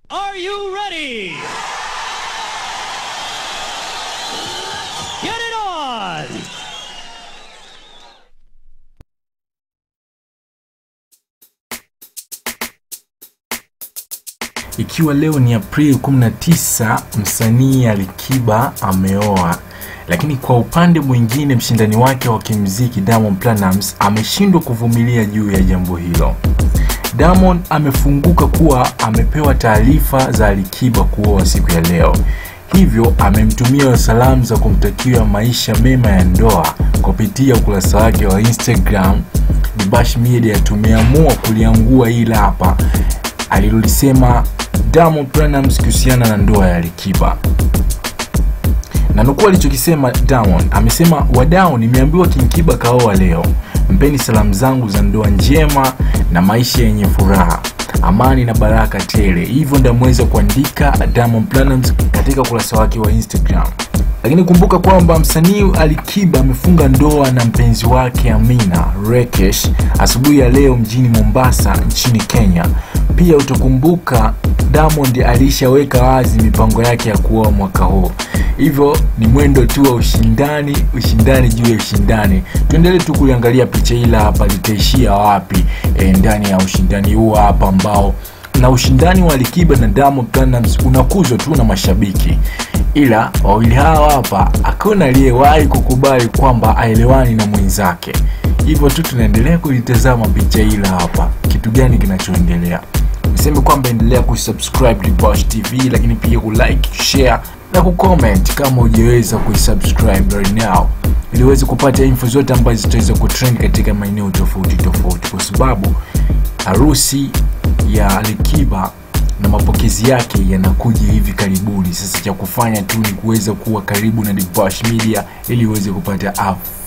Are you ready? Get it on! Ikiwa leo ni Aprili 19, msanii Alikiba ameoa, lakini kwa upande mwingine mshindani wake wa kimuziki Diamond Platnumz ameshindwa kuvumilia juu ya jambo hilo. Diamond amefunguka kuwa amepewa taarifa za Alikiba kuoa siku ya leo, hivyo amemtumia salamu za kumtakia maisha mema ya ndoa kupitia ukurasa wake wa Instagram. Dibash Media tumeamua kuliangua hili hapa alilolisema Diamond Platnumz kuhusiana na ndoa ya Alikiba na nukuu alichokisema Diamond amesema, wadau, nimeambiwa King Kiba kaoa leo. Mpeni salamu zangu za ndoa njema na maisha yenye furaha, amani na baraka tele. Hivyo ndio ameweza kuandika Diamond Platnumz katika ukurasa wake wa Instagram. Lakini kumbuka kwamba msanii Alikiba amefunga ndoa na mpenzi wake Amina Rekesh asubuhi ya leo mjini Mombasa nchini Kenya. Pia utakumbuka Diamond alishaweka wazi mipango yake ya kuoa mwaka huu, hivyo ni mwendo tu wa ushindani, ushindani juu ya ushindani. Tuendelee tu kuliangalia picha hili hapa litaishia wapi e, ndani ya ushindani huu hapa ambao na ushindani wa Alikiba na Diamond Platnumz unakuzwa tu na mashabiki, ila wawili hawa hapa hakuna aliyewahi kukubali kwamba aelewani na mwenzake. Hivyo tu tunaendelea kulitazama picha hili hapa, kitu gani kinachoendelea. Niseme kwamba endelea kusubscribe Dibash TV, lakini pia kulike, share na kucomment kama hujaweza kuisubscribe right now, ili uweze kupata info zote ambazo zitaweza kutrend katika maeneo tofauti tofauti, kwa sababu harusi ya Alikiba na mapokezi yake yanakuja hivi karibuni. Sasa cha kufanya tu ni kuweza kuwa karibu na Dibash Media ili uweze kupata up